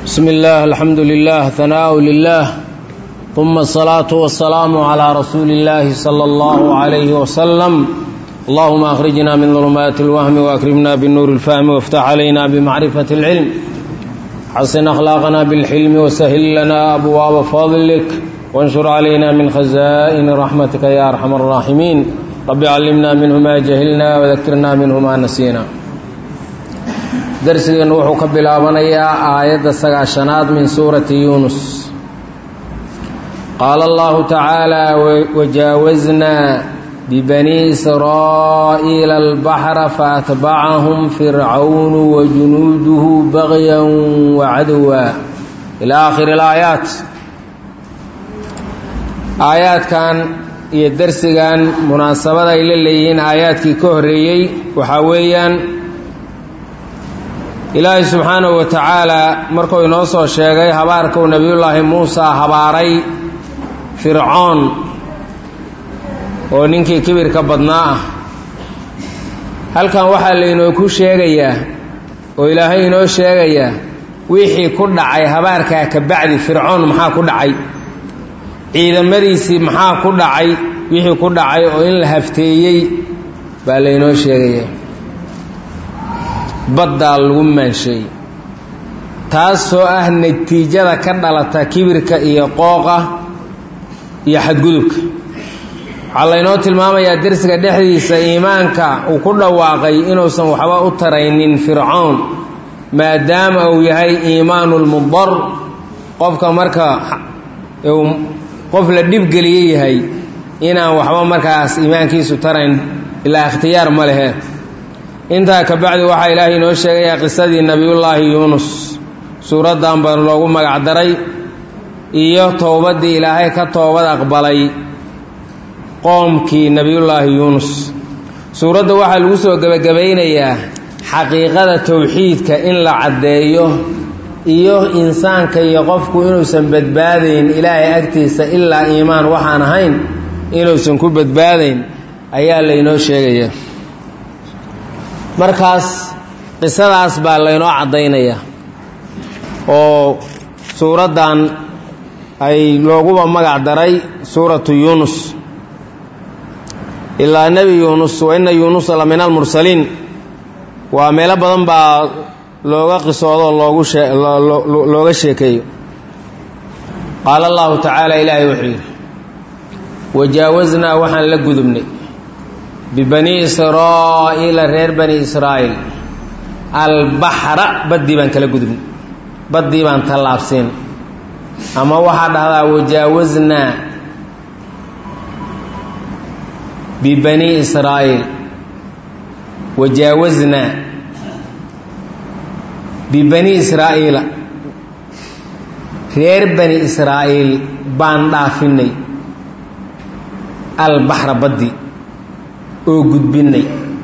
بسم الله الحمد لله ثناء لله ثم الصلاة والسلام على رسول الله صلى الله عليه وسلم اللهم أخرجنا من ظلمات الوهم وأكرمنا بالنور الفهم وافتح علينا بمعرفة العلم حسن أخلاقنا بالحلم وسهل لنا أبواب فضلك وانشر علينا من خزائن رحمتك يا أرحم الراحمين رب علمنا منه ما جهلنا وذكرنا منه ما نسينا darsigeennu wuxuu ka bilaabanayaa aayadda sagaashanaad min suurati yuunus qaala allahu tacaala wajaawaznaa bibanii israa'iila albaxra faatbacahum fircawnu wajunuuduhu bagyan wacadowa ilaa aakhiri alaayaat aayaadkan iyo darsigan munaasabada ay la leeyihiin aayaadkii ka horreeyey waxaa weeyaan ilaahay subxaanahu wa tacaalaa markuu inoo soo sheegay habaarkuu nebiyullaahi muusa habaaray fircoon oo ninkii kibirka badnaa ah halkan waxaa laynooku sheegayaa oo ilaahay inoo sheegayaa wixii ku dhacay habaarkaa ka bacdi fircoon maxaa ku dhacay ciidamadiisii maxaa ku dhacay wixii ku dhacay oo in la hafteeyey baa laynoo sheegayaa baddaa lagu maansheeyey taasoo ah natiijada ka dhalata kibirka iyo qooqa iyo xadgudubka waxaa laynoo tilmaamayaa dersiga dhexdiisa iimaanka uu ku dhawaaqay inuusan waxba u taraynin fircoon maadaama uu yahay iimaanulmudar qofka marka uu qof la dhibgeliye yahay inaan waxba markaas iimaankiisu tarayn ilaa ikhtiyaar ma lehe intaa ka bacdi waxaa ilaahay inoo sheegayaa qisadii nebiyullaahi yuunus suuraddan baan loogu magac daray iyo towbaddii ilaahay ka toobad aqbalay qoomkii nebiyullaahi yuunus suuradda waxaa lagu soo gebagabaynayaa xaqiiqada towxiidka in la caddeeyo iyo insaanka iyo qofku inuusan badbaadayn ilaahay agtiisa ilaa iimaan waxaan ahayn inuusan ku badbaadayn ayaa laynoo sheegayaa markaas qisadaas baa laynoo caddaynayaa oo suuraddan ay looguba magac daray suuratu yuunus ilaa nebi yuunus wa inna yuunusa la min almursaliin waa meelo badan baa looga qisoodo loogu looga sheekeeyo qaala allahu tacaala ilaahay wuxuu yidhi wajaawaznaa waxaan la gudubnay bibanii israa'iila reer bani israa'iil albaxra baddii baan kala gudubnay baddii baan tallaabsiin ama waxaa dhahdaa wajaawaznaa bibanii israa'iil wajaawaznaa bibanii israa'iila reer bani israa'iil baan dhaafinay albaxra baddii oo gudbinay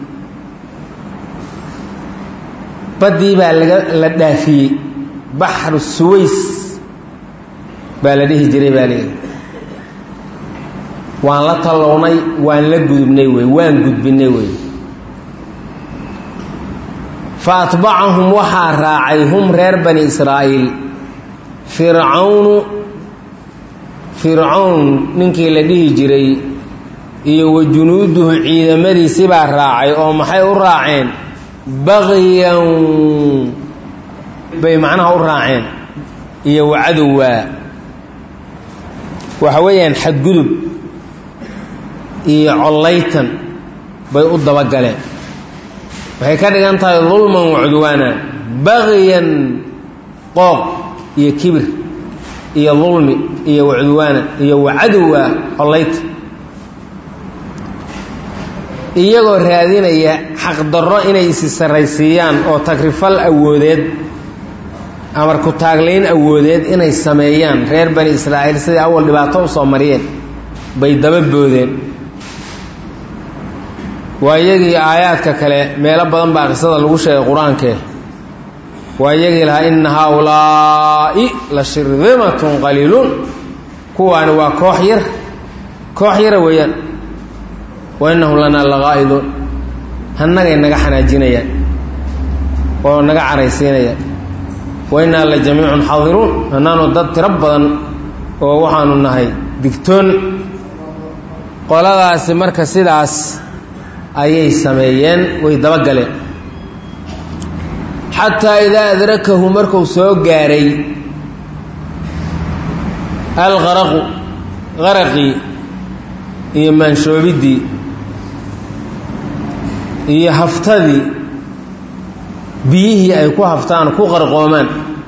baddii baa laga la dhaafiyey baxru suways baa la dhihi jiray baa layidhi waan la tallownay waan la gudubnay wey waan gudbinay wey fa atbacahum waxaa raacay hum reer bani israa'iil fircawnu fircown ninkii la dhihi jiray iyo wa junuuduhu ciidamadiisi baa raacay oo maxay u raaceen bagyan bay macnaha u raaceen iyo wacadowaa waxa weeyaan xadgudub iyo collaytan bay u dabagaleen waxay ka dhigan tahay dulman wacudwaana bagyan qooq iyo kibir iyo dulmi iyo wacudwaana iyo wacadowa collaytan iyagoo raadinaya xaqdarro inay isi sarraysiiyaan oo tagrifal awoodeed amar ku taaglayn awoodeed inay sameeyaan reer bani israa'iil sidai awal dhibaato u soo mariyeen bay daba boodeen waa iyagii aayaadka kale meelo badan baa qisada lagu sheegay qur-aankee waa iyagii lahaa inna haa-ulaa'i la shirdimatun qaliiluun kuwaani waa koox yar koox yara weeyaan wa innahum lanaa laqaa'iduun hannagay naga xanaajinayaan oo naga caraysiinayaan wa innaa la jamiicun xaadiruun annaanu dad tiro badan oo waxaanu nahay digtoon qoladaasi marka sidaas ayay sameeyeen way dabagaleen xataa idaa adrakahu markuu soo gaaray alqaraqu qaraqii iyo maanshoobiddii iyo haftadii biyihii ay ku haftaan ku qarqoomaan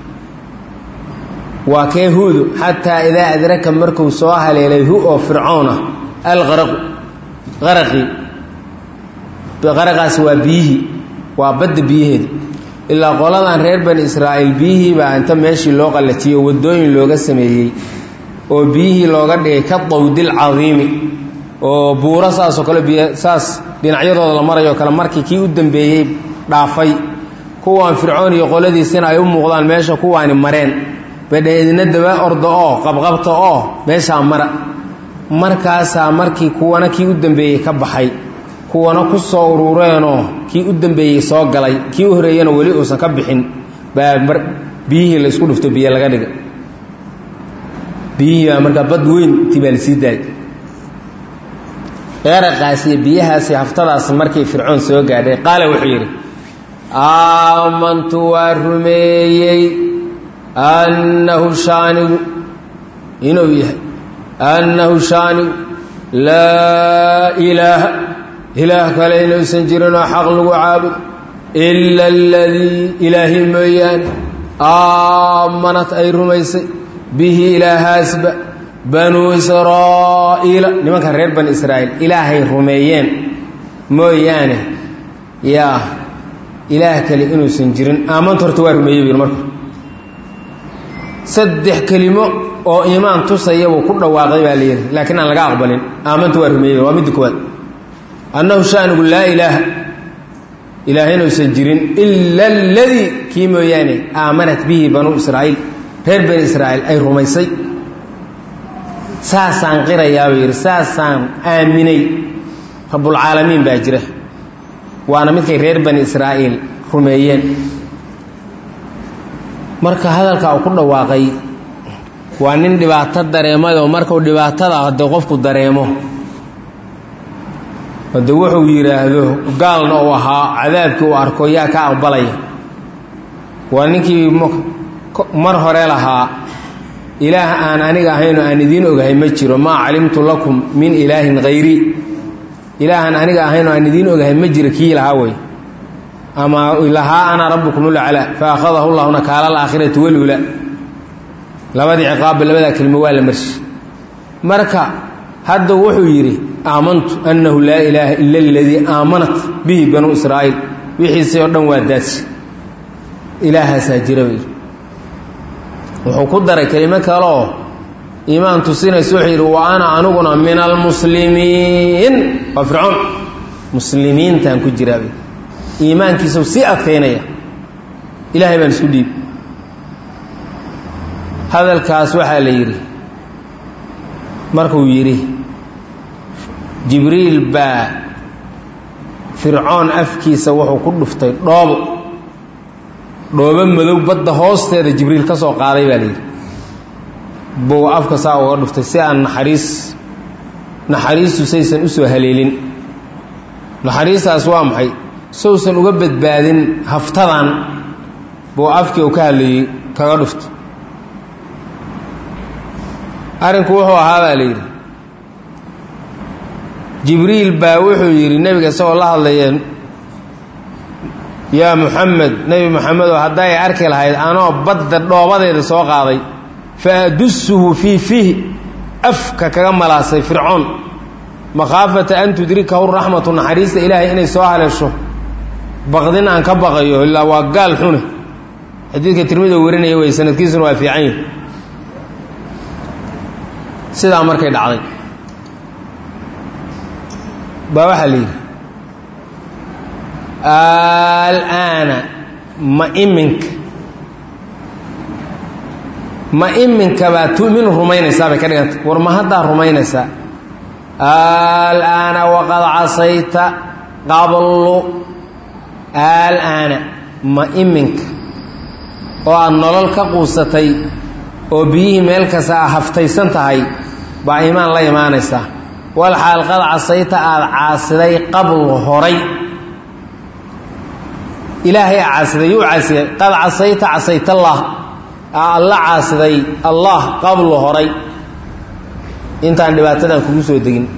waa kee huudu xataa idaa adraka markuu soo haleelay hu oo fircoon ah alqaraqu qaraqii qaraqaas waa biyihii waa badda biyaheeda ilaa qoladan reer bani israa'iil biyihii baa inta meeshii loo qallajiyey oo waddooyin looga sameeyey oo biyihii looga dhigay ka dawdil cadiimi oo buuro saasoo kale biy saas dhinacyadooda la marayo kale markii kii u dambeeyey dhaafay kuwaan fircoon iyo qoladiisina ay u muuqdaan meesha kuwaani mareen badhe idina daba orda oo qabqabta oo meeshaa mara markaasaa markii kuwana kii u dambeeyey ka baxay kuwana ku soo urureenoo kii u dambeeyey soo galay kii u horeeyana weli uusan ka bixin baa biyihii la isku dhufto biyo laga dhiga biyihii baa markaa bad weyn tii baa lasii daayay qaraqaas iyo biyahaasi haftadaas markii fircoon soo gaadhay qaala wuxuu yidhi aamantu waa rumeeyey annahu shaanigu inuu yahay annahu shaanigu laa ilaaha ilaah kale inuusan jirinoo xaq lagu caabudo ila aladii ilaahi mooyaane aamanat ay rumaysay bihi ilaahaasba banuu israa'iila nimankan reer bani israa'iil ilaahay rumeeyeen mooyaane yaa ilaah kale inuusan jirin aamanta horta waa rumeeyey bu yidhi marka saddex kelimo oo iimaan tusaya buu ku dhawaaqay baa la yidhi laakiin aan laga aqbalin aamanta waa rumeeyey waa midda koowaad annahu shaanigu laa ilaaha ilaah inuusan jirin ila aladii kii mooyaane aamanat bihi banuu israa'iil reer bani israa'iil ay rumaysay saasaan qirayaa buu yidhi saasaan aaminay rabbulcaalamiin baa jira waana midkay reer bani israa'iil rumeeyeen marka hadalka uu ku dhawaaqay waa nin dhibaato dareemayoo markuu dhibaatada haddee qofku dareemo hadde wuxuu yidhaahdo gaalna uu ahaa cadaabkii uu arko yaa ka aqbalaya waa ninkii mar hore lahaa ilaah aan aniga ahaynoo aan idiin ogahay ma jiro maa calimtu lakum min ilaahin hayrii ilaahaan aniga ahaynoo aan idiin ogahay ma jiro kii lahaa wey ama lahaa ana rabbukum ulaclaa fa akhadahu llahu nakaala alaakhirati waluula labadii ciqaabba labadaa kelimo waa la marshi marka hadda wuxuu yidhi aamantu annahu laa ilaaha ila aladii aamanat bihi banuu israa'iil wixiisii oo dhan waa daadsi ilaahaasaa jira buu yidhi wuxuu ku daray kelimo kaleoo iimaan tusinaysa wuxuu yidhi wa ana aniguna min almuslimiin waa fircoon muslimiintaan ku jiraa bay iimaankiisau sii adkaynaya ilaahay baan isku dhiib hadalkaas waxaa la yidhi markuu yidhi jibriil baa fircoon afkiisa wuxuu ku dhuftay dhoobo dhoobo madow badda hoosteeda jibriil ka soo qaaday baa layidhi buu afka saa uga dhuftay si aan naxariis naxariistu saysan u soo haleelin naxariistaas waa maxay sousan uga badbaadin haftadan buu afkii uu ka hadlayey kaga dhuftay arrinku wuxuu ahaa baa la yidhi jibriil baa wuxuu yidhi nebiga isagoo la hadlaya yaa muxamed nebi moxamedoo hadday arki lahayd anoo badda dhoobadeeda soo qaaday fa adusuhu fii fiihi afka kaga malaasay fircoon makhaafata an tudrikahu raxmatu naxariista ilaahay inay soo haleesho baqdin aan ka baqayo ilaa waa gaal xune xadiidka tirmida warinaya wey sanadkiisuna waa fiican yahi sidaa markay dhacday baa waxaa la yidhi alaana ma iminka ma iminka baa tu'minu rumaynaysaa bay ka dhiganta war ma haddaa rumaynaysaa alaana waqad casayta qablu alaana ma iminka oo aad nolol ka quusatay oo biyihii meel kasta a haftaysan tahay baa iimaan la imaanaysaa wal xaal qad casayta aada caasiday qabl horay ilaahay a caasiday yuu caasiyay qad casayta casaytallah aa alla caasiday allah qablu horay intaan dhibaatadan kugu soo degin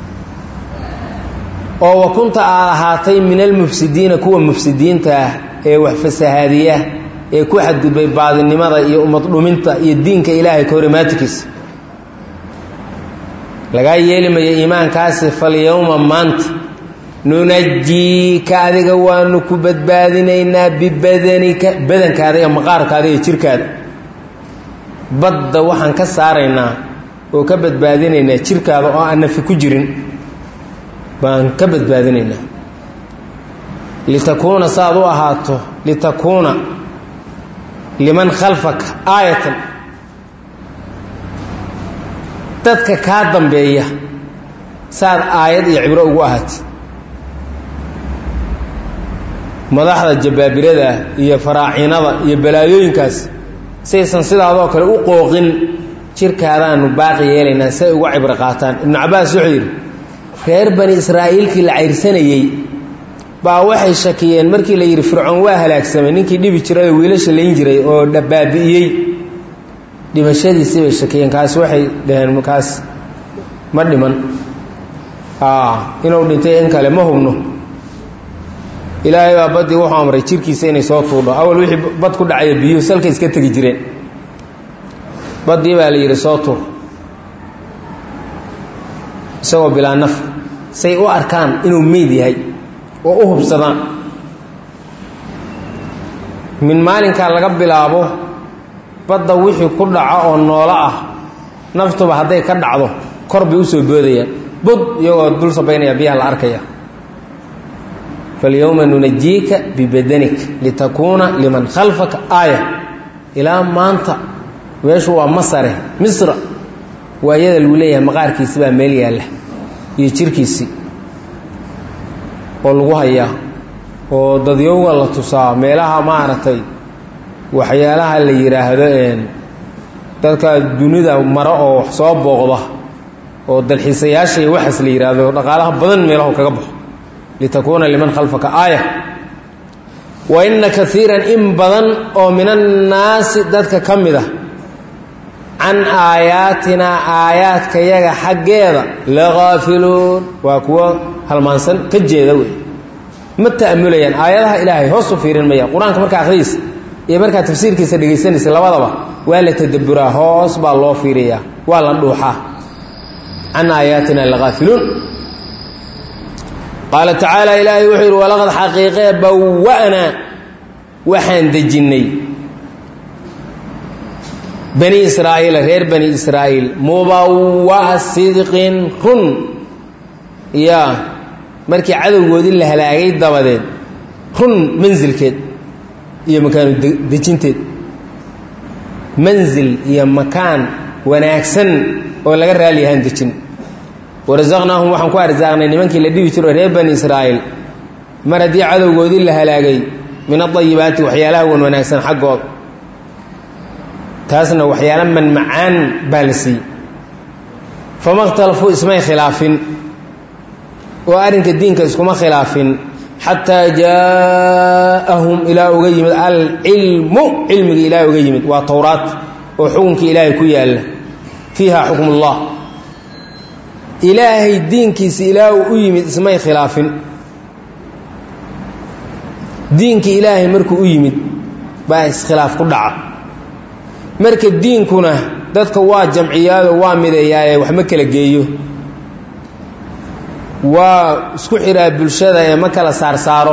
oo wa kunta aad ahaatay min almufsidiina kuwa mufsidiinta ah ee wax fasahaadiya ee ku xadgudbay baadinimada iyo ummad dhuminta iyo diinka ilaahay ka horimaatikiisa lagaa yeeli mayo iimaankaasi falyowma maanta nunajiika adiga waanu ku badbaadinaynaa bibadanika badankaada iyo maqaarkaada iyo jirkaada badda waxaan ka saaraynaa oo ka badbaadinaynaa jirkaada oo aan nafi ku jirin baan ka badbaadinaynaa litakuuna saaad u ahaato litakuuna liman khalfaka aayatan dadka kaa dambeeya saad aayad iyo cibro ugu ahaatay madaxda jabaabirada iyo faraacinada iyo balaayooyinkaas saysan sidaadoo kale u qooqin jirkaadaanu baaqi yeelaynaa si ay uga cibro qaataan ibnu cabbaas wuxuu yidhi reer bani israa'iilkii la cayrsanayey baa waxay shakiyeen markii la yidhi fircoon waa halaagsamay ninkii dhibi jiray oo wiilasha layn jiray oo baabi'iyey dhimashadiisii bay shakiyeen kaas waxay dhaheen kaas ma dhiman inuu dhintay in kale ma hubno ilaahay baa baddii wuxuu amray jirkiisa inay soo tuudho awal wixii bad ku dhacaya biyuhu salka iska tegi jireen baddii baa la yidhi soo tuur isagoo bilaa naf say u arkaan inuu meyd yahay oo u hubsadaan min maalinkaa laga bilaabo badda wixii ku dhaco oo noolo ah naftuba hadday ka dhacdo kor bay usoo boodayaan bud iyagoo dul sabaynaya biyaha la arkaya falyowma nunajiika bibadanik litakuuna liman khalfaka aaya ilaa maanta meeshu waa masare misra waa iyada lagu leeyahay maqaarkiisi baa meel yaalla iyo jirkiisii oo lagu hayaa oo dadyowga la tusaa meelaha maaragtay waxyaalaha la yidhaahdo dadka dunida maro oo wax soo booqda oo dalxiisayaasha iyo waxaas la yidhaahdo dhaqaalaha badan meelahu kaga baxo litakuuna liman khalfaka aaya wa inna kaiiran in badan oo min annaasi dadka ka mid a can aayaatinaa aayaadka yaga xaggeeda lagaafiluun waa kuwo halmaansan ka jeeda wey ma ta'amulayaan aayadaha ilaahay hoos u fiirin maya qur-aanka markaa akhriis iyo markaa tafsiirkiisa dhegaysanaysa labadaba waa la tadabburaa hoos baa loo fiiriyaa waa la dhuuxaa can aayaatina lagaafiluun qaala tacaala ilaahay wuxuu yidhi walaqad xaqiiqee bawa'naa waxaan dejinnay bani israa'iila reer bani israa'iil mubawa'a sidqin run yaa markii cadowgoodii la halaagay dabadeed run mansilkeed iyo makaanu dejinteed mansil iyo makaan wanaagsan oo laga raaliyahaan dejin warasaqnaahum waxaan ku arsaaqnay nimankii la dhibi jiro reer bani israa'iil mar haddii cadowgoodii la halaagay min adayibaati waxyaalaha wan wanaagsan xaggooda taasna waxyaala manmacaan baa la siiyey fama اkhtalafuu ismay khilaafin oo arrinka diinka iskuma khilaafin xataa jaaءahum ilaa uga yimid alcilmu cilmiga ilaah uga yimid waa towraat oo xukunka ilaahay ku yaalla fiiha xukm اllah ilaahay diinkiisa ilaa uu u yimid ismay khilaafin diinka ilaahay markuu u yimid baa iskhilaaf ku dhaca marka diinkuna dadka waa jamciyaado waa mideeyaaye wax ma kala geeyo waa isku xiraa bulshada ee ma kala saarsaaro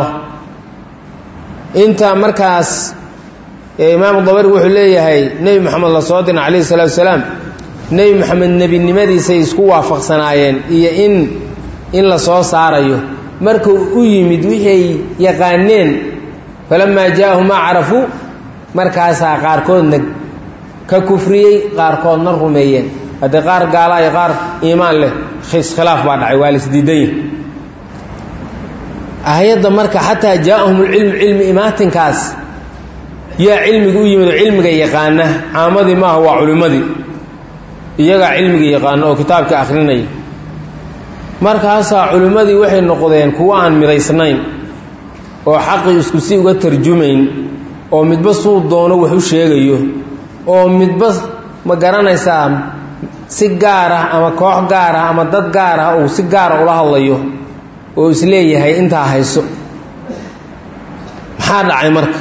inta markaas imaamu dabari wuxuu leeyahay nebi moxamed la soo dirna calayhi salatu wasalaam nebi moxamed nebinimadiisay isku waafaqsanaayeen iyo in in la soo saarayo markuu u yimid wixii ay yaqaaneen falamaa jaa'ahum maa carafuu markaasaa qaarkoodna ka kufriyey qaarkoodna rumeeyeen haddii qaar gaala iyo qaar iimaan leh iskhilaaf baa dhacay waa laisdiidan yahi aayadda marka xataa jaa'ahum lcilmu cilmi imaatinkaas yaa cilmiga u yimid oo cilmiga yaqaana caamadii maaha waa culimmadii iyagaa cilmiga yaqaana oo kitaabka akhrinaya markaasaa culimmadii waxay noqdeen kuwo aan midaysnayn oo xaqii isku si uga tarjumayn oo midba suu doono wax u sheegayo oo midba ma garanaysaa si gaar ah ama koox gaar ah ama dad gaar ah uu si gaara ula hadlayo oo isleeyahay intaa hayso maxaa dhacay marka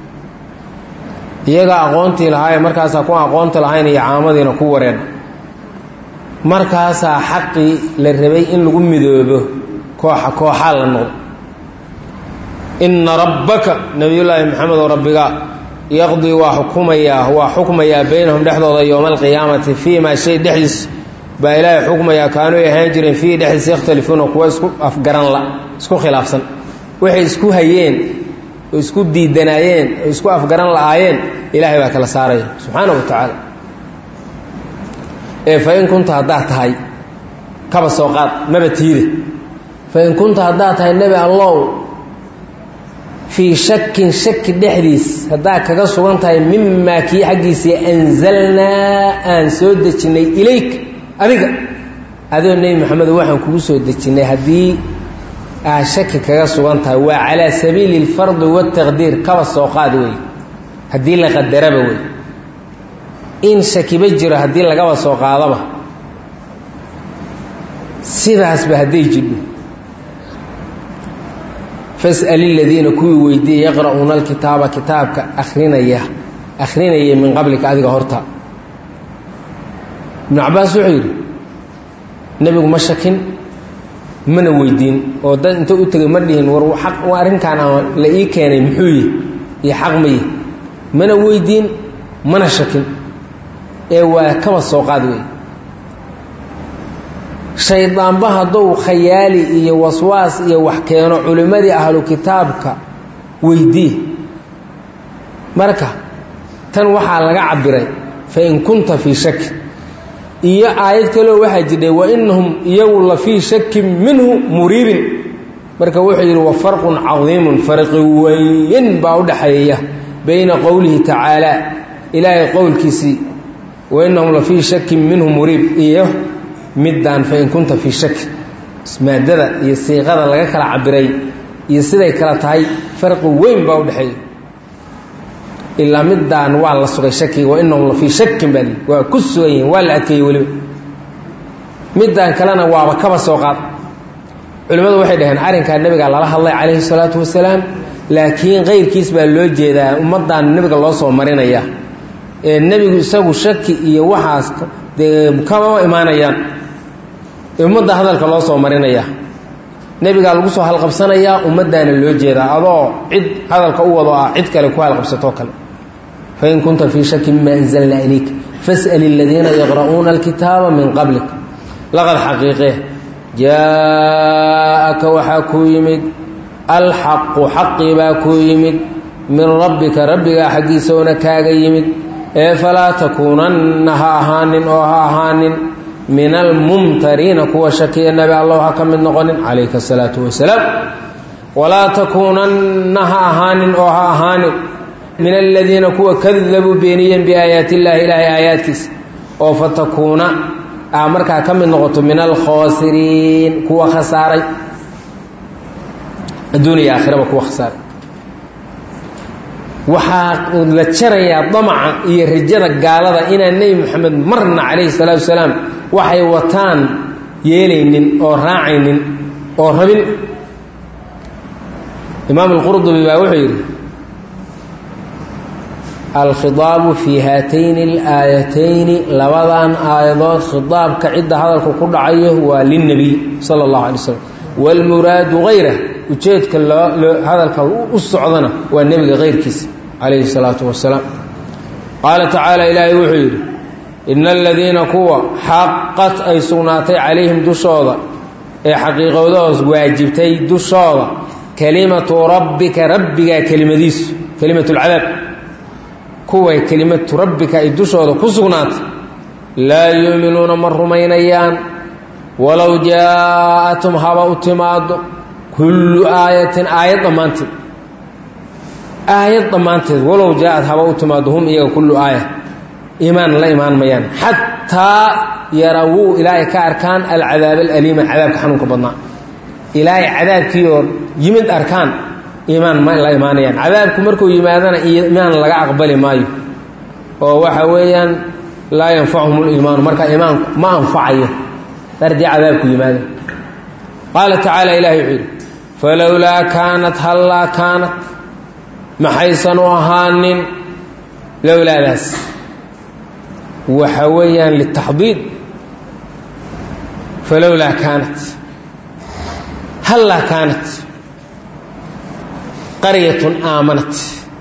iyagaa aqoontii lahaayee markaasaa ku aqoonta lahayn iyo caamadiina ku wareen markaasaa xaqii la rabay in lagu midoobo kooxa kooxaa la noqdo inna rabbaka nebiyullaahi maxamed oo rabbigaa yaqdii waa xukumayaa waa xukmayaa baynahum dhexdooda yowma alqiyaamati fii maa shay dhexdiis baa ilaahay xukmayaa kaanuu ahaan jireen fiihi dhexdiisa yakhtalifuuna kuwa isku afgaran la isku khilaafsan waxay isku hayeen oo isku diidanaayeen oo isku afgaran la'aayeen ilaahay baa kala saaraya subxaana wa tacaala ee fa in kunta haddaad tahay kaba soo qaad maba tiide fa in kunta haddaad tahay nebi allow fii shakin shaki dhexdiis haddaad kaga sugan tahay mimaa kii xaggiisii anzalnaa aan soo dejinnay ilayk adiga adoo nebi maxamedo waxaan kugu soo dejinnay haddii aad shaki kaga sugan tahay waa calaa sabiili alfardi waataqdiir kaba soo qaad wey haddii la qadaraba wey in shakiba jiro haddii lagaba soo qaadaba sidaasba hadday jidho fas'al iladiina kuwii weydiiyey yaqra'uuna alkitaaba kitaabka akhrinaya akhrinaya min qablika adiga horta ibnu cabbaas wuxuu yidhi nebigu ma shakin mana weydiin oo dad inta u tegay ma dhihin war aq arrinkan aan la ii keenay muxuu yihi iyo xaq ma yihi mana weydiin mana shakin ee waa kaba soo qaad wey shaydaanba hadduu khayaali iyo waswaas iyo wax keeno culimmadii ahlu kitaabka weydii marka tan waxaa laga cabiray fa in kunta fii shaki iyo aayad kaleo waxaa jidhay wa inahum iyagu la fii shakin minhu muriibin marka wuxuu yidhi wa farqun cadiimun farqi weyn baa u dhaxeeya bayna qowlihi tacaala ilaahay qowlkiisii wa inahum la fii shakin minhu muriib iyo middaan fa in kunta fii shaki maadada iyo siiqada laga kala cabiray iyo siday kala tahay farqi weyn baa u dhexeeya ilaa middaan waa la sugay shakiga wa inahum la fii shakin baa waa ku sugan yihin waa la adkeeyey weliba middaan kalena waaba kaba soo qaad culimmadu waxay dhaheen arrinkaa nebigaa lala hadlay calayhi salaatu wasalaam laakiin keyrkiis baa loo jeedaa ummaddan nebiga loo soo marinaya ee nebigu isagu shaki iyo waxaas dee kamama imaanayaan ummadda hadalka loo soo marinaya nebigaa lagu soo halqabsanayaa ummaddaana loo jeedaa adoo cid hadalka u wado ah cid kale ku halqabsatoo kale fain kunta fii shaki mima anzalnaa ilayk fas'al aladiina yaqra'uuna alkitaaba min qablik laqad xaqiiqe jaa-aka waxaa kuu yimid alxaqu xaqii baa kuu yimid min rabbika rabbigaa xaggiisaona kaaga yimid ee falaa takuunanna ha ahaanin oo ha ahaanin min almumtariina kuwa shakiya nebi allow ha ka mid noqonin calayka asalaatu wasalaam walaa takuunanna ha ahaanin oo ha ahaanin min aladiina kuwa kadabuu beeniyeen biaayaati illaahi ilaahay aayaadkiisa oo fatakuuna aa markaa ka mid noqoto min alkhaasiriin kuwa khasaaray adduun iyo aakhiraba kuwa khasaaray waxaa la jarayaa damaca iyo rajada gaalada inaan nebi moxamed marna calayhi salaatu wasalaam waxay wataan yeelaynin oo raacaynin oo rabin imaam alqurdubi baa wuxuu yidhi alkhidaabu fii haatayni alaayatayni labadan aayadood khidaabka cidda hadalku ku dhacayo waa lilnebiy sala allahu alay slam waalmuraadu hayrah ujeedka loo hadalka u socdana waa nebiga hayrkiisa calayhi salaatu wasalaam qaala tacaala ilaahay wuxuu yidhi ina aladiina kuwa xaqat ay sugnaatay calayhim dushooda ee xaqiiqowdahoos waajibtay dushooda kelimatu rabbika rabbigaa kelimadiisu kelimatu lcadaab kuway kelimatu rabbika ay dushooda ku sugnaatay laa yuuminuuna ma rumaynayaan walow jaa-atum haba u timaado kullu aayatin aayad dhammaanteed aayad dhammaanteed walow jaa-ad haba u timaado hum iyaga kullu aaya iimaan la imaan mayaan xataa yarawuu ilaa ay ka arkaan alcadaab alaliima cadaabka xanuunka badnaa ilaa ay cadaabkiioo yimid arkaan iimaan ma la imaanayaan cadaabku markuu yimaadana iimaan laga aqbali maayo oo waxa weeyaan laa yanfacuhum liimaanu marka iimaanku ma anfacayo darjii cadaabku yimaada qaala tacaala ilahi wuxuu yidhi falowlaa kaanat hallaa kaanat maxaysan u ahaanin lowlaadaas waxa weeyaan litaxdiid falowlaa kaanat hallaa kaanat qaryatun aamanat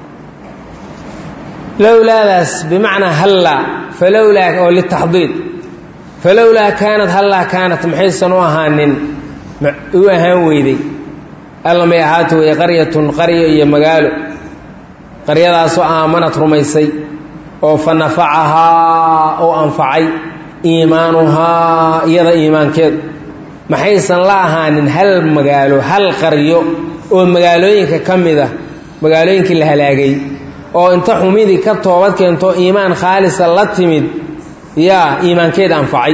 lowlaadaas bimacnaa hallaa falowlaa oo litaxdiid falowlaa kaanat hallaa kaanat maxaysan u ahaanin u ahaan weyday alla may ahaata weye qaryatun qaryo iyo magaalo qaryadaasoo aamanad rumaysay oo fa nafacahaa oo anfacay iimaanuhaa iyada iimaankeedu maxaysan la ahaanin hal magaalo hal qaryo oo magaalooyinka ka mid ah magaalooyinkii la halaagay oo inta xumidii ka toobad keento iimaan khaalisa la timid yaa iimaankeeda anfacay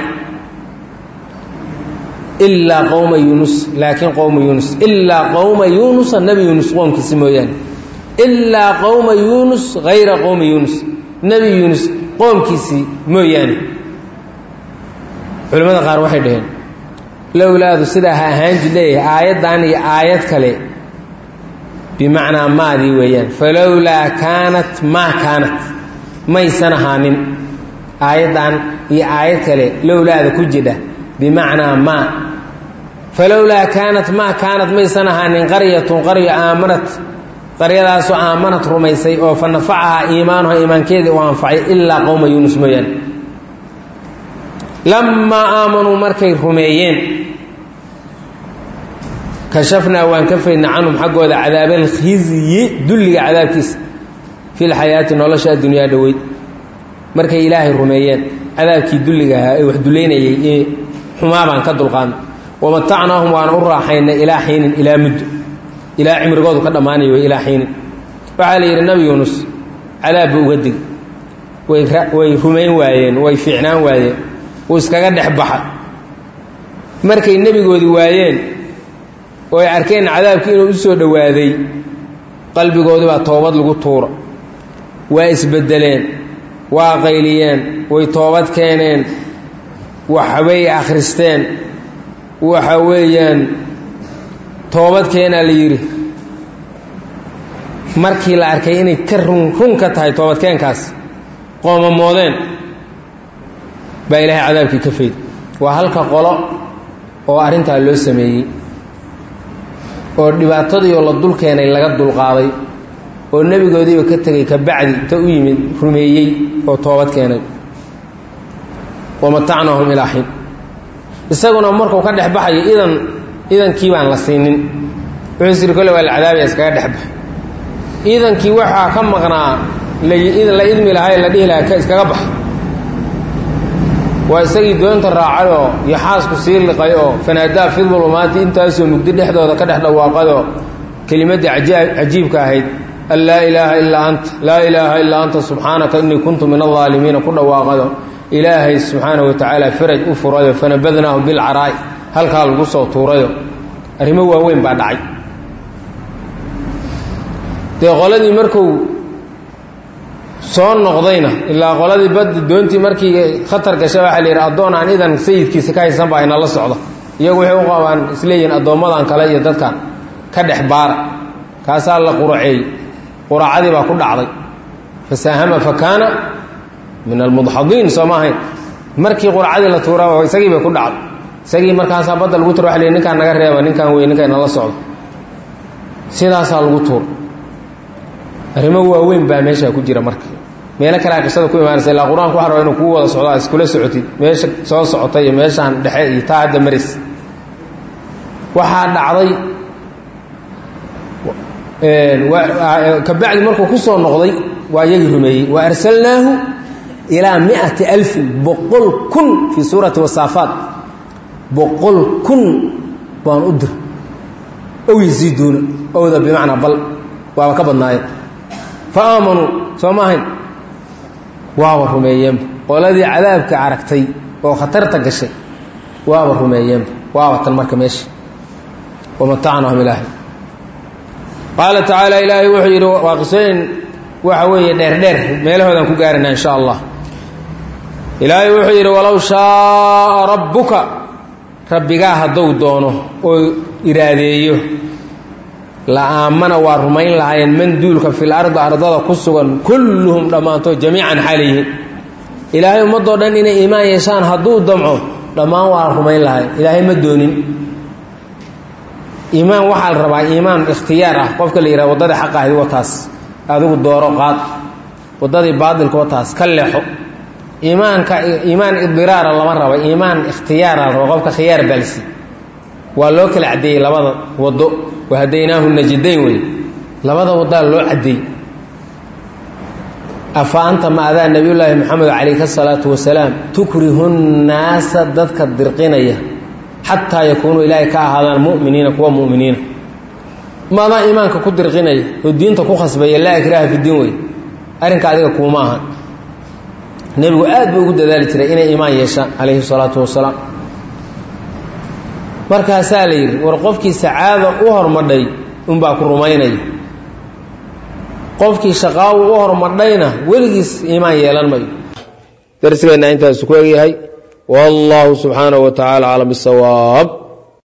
ilaa qowma yuunus laakiin qowma yuunus ilaa qowma yuunusa nebi yuunus qoomkiisi mooyaane ilaa qowma yuunus hayra qowmi yuunus nebi yuunus qoomkiisii mooyaane culimmada qaar waxay dhaheen lowlaadu sidaa ha ahaan jid leeyahay aayaddan iyo aayad kale bimacnaa maadii weeyaan falowlaa kaanat maa kaanat maysan ahaanin aayaddan iyo aayad kale lowlaada ku jidha bimacnaa maa falowlaa kaanat maa kaanat maysan ahaanin qaryatun qaryo aamanat qaryadaasoo aamanad rumaysay oo fa nafacahaa iimaanuha iimaankeedii u anfacay ilaa qowma yuunus mooyaane lammaa aamanuu markay rumeeyeen kashafnaa waan ka faydna canhum xaggooda cadaabaalkhizyi dulliga cadaabkiisa fi lxayaati nolosha addunyaa dhoweyd markay ilaahay rumeeyeen cadaabkii dulliga ahaa ee wax dullaynayay ee xumaa baan ka dulqaadnay wamatacnaahum waana u raaxaynay ilaa xiinin ilaa muddo ilaa cimrigoodu ka dhammaanayo ilaa xiinin waxaa la yidhi nabi yuunus cadaabba uga dig way way rumayn waayeen way fiicnaan waayeen wuu iskaga dhex baxa markay nebigoodii waayeen oo ay arkeen cadaabkii inuu u soo dhowaaday qalbigoodii baa toobad lagu tuura waa isbeddeleen waa qayliyeen way toobad keeneen waxbay akhristeen waxa weeyaan toobad keenaa la yidhi markii la arkay inay ka run run ka tahay toobadkeenkaas qoomamoodeen baa ilaahay cadaabkii ka fayd waa halka qolo oo arrintaa loo sameeyey oo dhibaatadiioo la dul keenay laga dulqaaday oo nebigoodiiba ka tegay ka bacdi inta u yimid rumeeyey oo toobad keenay wamatacnaahum ilaa xiin isaguna markuu ka dhex baxayo idan idankii baan la siinin wuxuu siri kolle waa la cadaabaya iskaga dhex baxa idankii waxaa ka maqnaa la idmi lahaa la dhihi lahaa iskaga baxa waa isagii doonta raacayoo yaxaasku sii liqay oo fanaadaa fi dulumaati intaasoo mugdi dhexdooda ka dhex dhawaaqayoo kelimaddii cajiibka ahayd an laa ilaaha illaa anta laa ilaaha illaa anta subxaanaka innii kuntu min aldaalimiina ku dhawaaqayo ilaahay subxaanahu wa tacaala faraj u furayo fanabadnaahu bilcaraa'i halkaa lagu soo tuurayo arrimo waaweyn baa dhacay dee qoladii markuu soo noqdayna ilaa qoladii baddi doontii markii khatar gashay waxaa la yidhi addoon aan idan sayidkiisa ka haysan baa inala socda iyagu waxay u qabaan isleeyihiin addoommadan kale iyo dadkan ka dhex baara kaasaa la quraceeyey quracadii baa ku dhacday fasaahama fa kaana min almudxadiin soo ma ahayn markii quracadii la tuura isagii bay ku dhacday isagii markaasaa badda lagu tuura waa la ninkaan naga reeba ninkaan wey ninka inala socdo sidaasaa lagu tuura arrimo waaweyn baa meeshaa ku jira marka meelo kalea qisada ku imaanaysa ilaa qur-aanku waxa raba inuu kuu wada socdo iskula socotid meesha soo socota iyo meeshaan dhexe iyo taa hadda maris waxaa dhacday kabacdi markuu ku soo noqday waa iyagii rumeeyey wa arsalnaahu ilaa miati alfin boqol kun fii suurati wasaafaat boqol kun baan u dir ow yasiiduuna owda bimacnaa bal waaba ka badnaayeen fa aamanuu soo ma ahayn waaba rumeeyeenba qoladii cadaabka aragtay oo khatarta gashay waaba rumeeyeenba waaba tan marka meesha wamatacnahum ilaahay qaala tacaala ilaahay wuxuu yidhi waa qisooyin waxa weeye dheerdheer meelahoodaan ku gaarana in sha allah ilaahay wuxuu yidhi walow shaaa rabbuka rabbigaa hadduu doono oo iraadeeyo la aamana waa rumayn lahaayeen man duulka fil ardi ardada ku sugan kulluhum dhammaantood jamiican xalayhin ilaahay ummadoo dhan inay iimaan yeeshaan hadduu damco dhammaan waa rumayn lahayn ilaahay ma doonin iimaan waxaa la rabaa iimaan ikhtiyaar ah qofka la yidhaha waddadii xaq ahdi wataas adigu dooro qaad waddadii baatilka wataas ka leexo iimaanka iimaan idiraara lama raba iimaan ikhtiyaara la raba qofka khiyaar baalsi waa loo kala caddeeyey labada waddo wahadaynaahu najidayn wey labada waddaa loo caddeey afa anta ma adaa nebiyullaahi moxamed calayhi salaatu wasalaam tukrihu nnaasa dadka dirqinaya xataa yakuunuu ilaahay ka ahaadaan mu'miniina kuwa mu'miniina maadaa iimaanka ku dirqinaya oo diinta ku khasbaya laa ikraaha fi diin wey arrinka adiga kuuma ahan nebigu aad buu ugu dadaali jiray inay iimaan yeeshaan calayhi salaatu wasalaam markaasaa la yidhi war qofkii sacaada u hormadhay unbaa ku rumaynaya qofkii shaqaawu u hormadhayna weligiis iimaan yeelan mayo darsigeenna intaasu ku egyahay wallahu subxaanahu wa tacaala aclam bisawaab